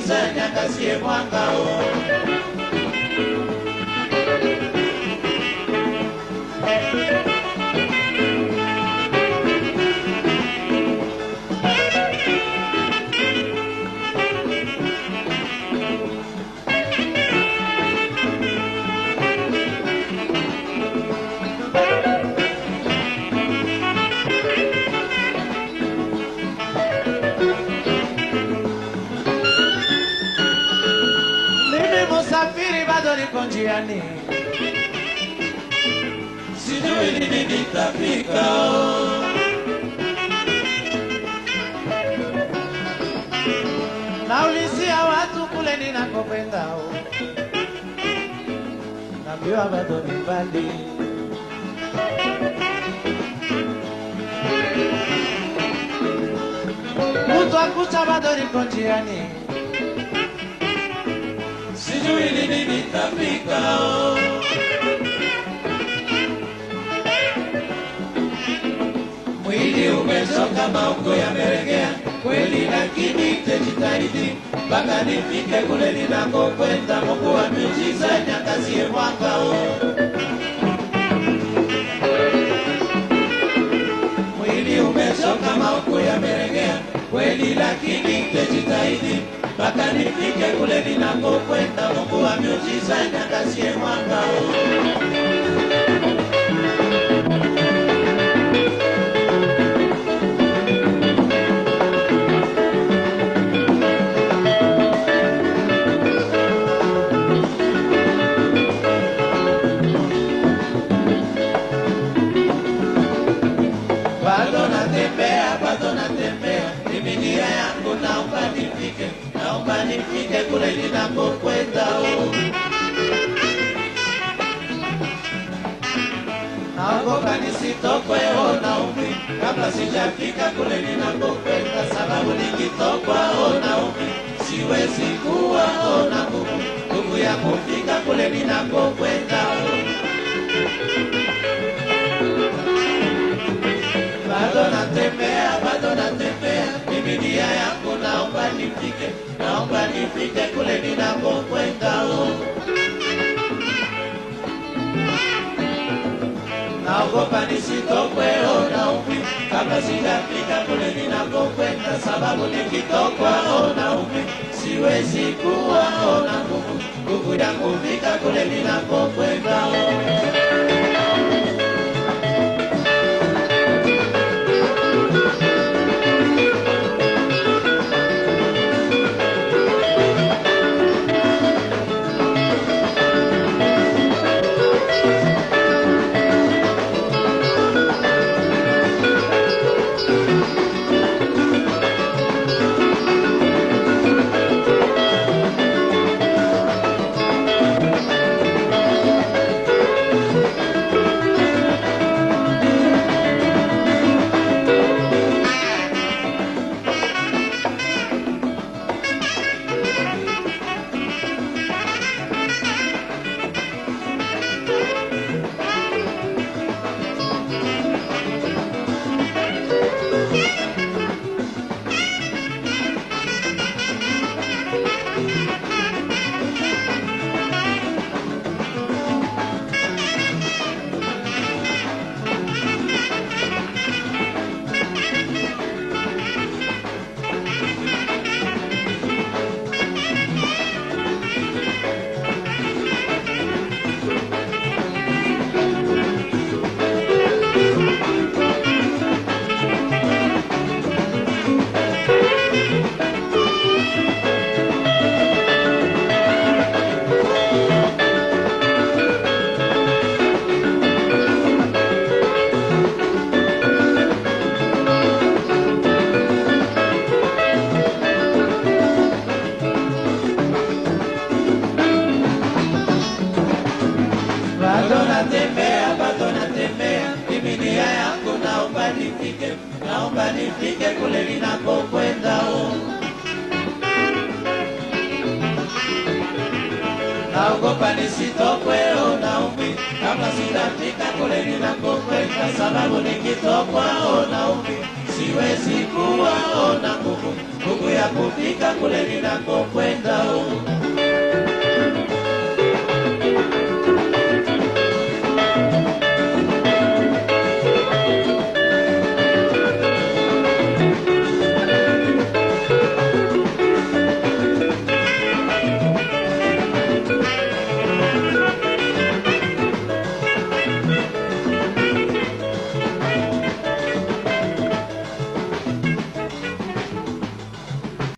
miujiza niangazie mwangao. Mimi musafiri bado niko njiani, sijui lini nitafika. Naulizia watu kule ninakokwenda, naambiwa bado ni mbali. Kutwa kucha bado niko njiani sijui lini nitafika. Mwili umechoka, maungo yameregea kweli, lakini nitajitahidi mpaka nifike kule ninakokwenda. Mungu wa miujiza niangazie mwangao. Mwili umechoka, maungo yameregea kweli, lakini nitajitahidi mpaka nifike kule ninakokwenda. Mungu wa miujiza niangazie mwangao. bado natembea, bado natembea, mimi nia yangu naomba nifike, naomba nifike kule ninakokwenda. oh. Naogopa nisitokwe oh, naumi kabla sijafika kule ninakokwenda, sababu nikitokwa oh, naumi siwezi kuwa oh, na nguvu nguvu ya kufika kule ninakokwenda. oh. bado natembea, bado natembea, mimi nia yangu naomba nifike, naomba nifike kule ninakokwenda. oh. Naogopa nisitokwe oh, naumi kabla sijafika kule ninakokwenda, sababu nikitokwa oh, naumi siwezi kuwa oh, na nguvu nguvu ya kufika kule ninakokwenda. oh. bado natembea, bado natembea, mimi nia yangu naomba nifike, naomba nifike kule ninakokwenda. oh. Naogopa nisitokwe, oh, naumi kama sitafika kule ninakokwenda, sababu nikitokwa, oh, naumi siwezi kuwa oh, na nguvu nguvu ya kufika kule ninakokwenda oh.